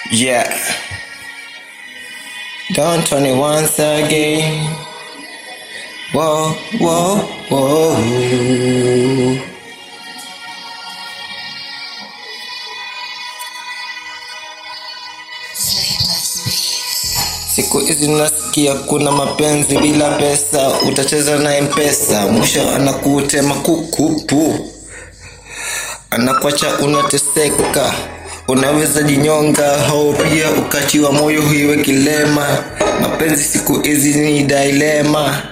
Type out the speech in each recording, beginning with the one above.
Yeah. Don't turn it once again. Whoa, whoa, whoa. Siku hizi nasikia kuna mapenzi bila pesa, utacheza na mpesa, mwisho anakutema kukupu, anakwacha unateseka, unaweza jinyonga au pia ukachiwa moyo hiwe kilema. Mapenzi siku hizi ni dilema,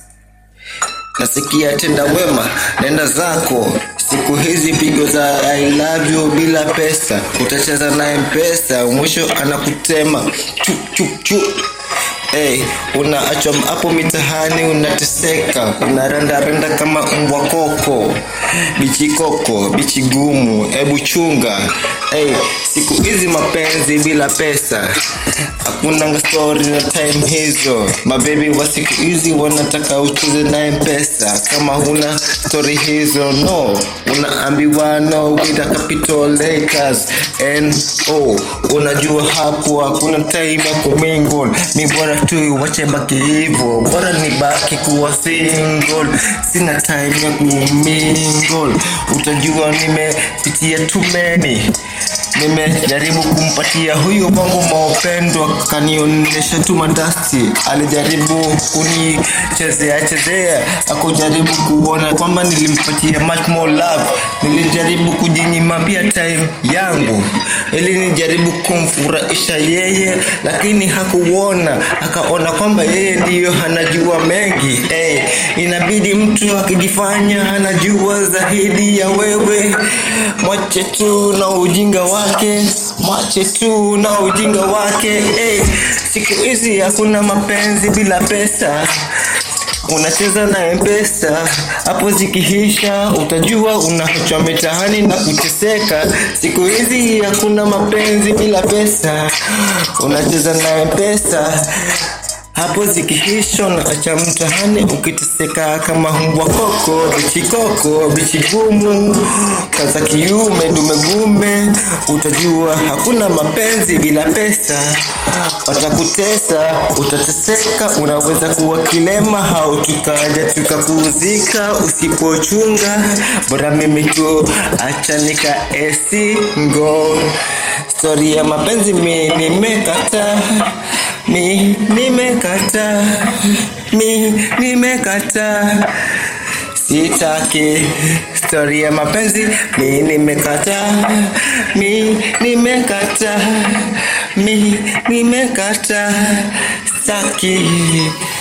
nasikia tenda wema, nenda zako siku hizi pigo za I love you bila pesa, utacheza na mpesa, mwisho anakutema chu chu chu. Hey, unaachwa hapo mitahani unateseka, unarandaranda kama mbwa koko, bichi koko, bichi gumu, ebu chunga. Hey, siku hizi mapenzi bila pesa, hakuna story na time hizo. Mabebi wa siku hizi wanataka ucheze na mpesa, kama huna story hizo no, unaambiwa no with a capital letters and oh, unajua hapo hakuna time ya kumingle, ni bora tu wache baki hivyo, bora ni baki kuwa single, sina time ya kumingle, utajua nimepitia too many nimejaribu kumpatia huyu wangu maupendo akanionyesha tu mandasti alijaribu kunichezea chezea akujaribu kuona kwamba nilimpatia much more love nilijaribu kujinyima pia time yangu ili nijaribu kumfurahisha yeye lakini hakuona akaona kwamba yeye ndiyo anajua mengi hey, inabidi mtu akijifanya anajua zaidi ya wewe mwache tu na ujinga wake mwache tu na ujinga wake hey, siku hizi hakuna mapenzi bila pesa unacheza na mpesa hapo zikihisha utajua unaachwa mitaani na kuteseka siku hizi hakuna mapenzi bila pesa unacheza na mpesa hapo zikihisha unaacha mtaani ukiteseka kama mbwa koko bichikoko bichigumu kaza kiume dume gume utajua hakuna mapenzi bila pesa watakutesa utateseka unaweza kuwa kilema au tukaja tukakuzika usipochunga bora mimi tu acha nika esingo stori ya mapenzi mi nimekata mi nimekata mi nimekata sitaki stori ya mapenzi mi nimekata mi nimekata mi nimekata staki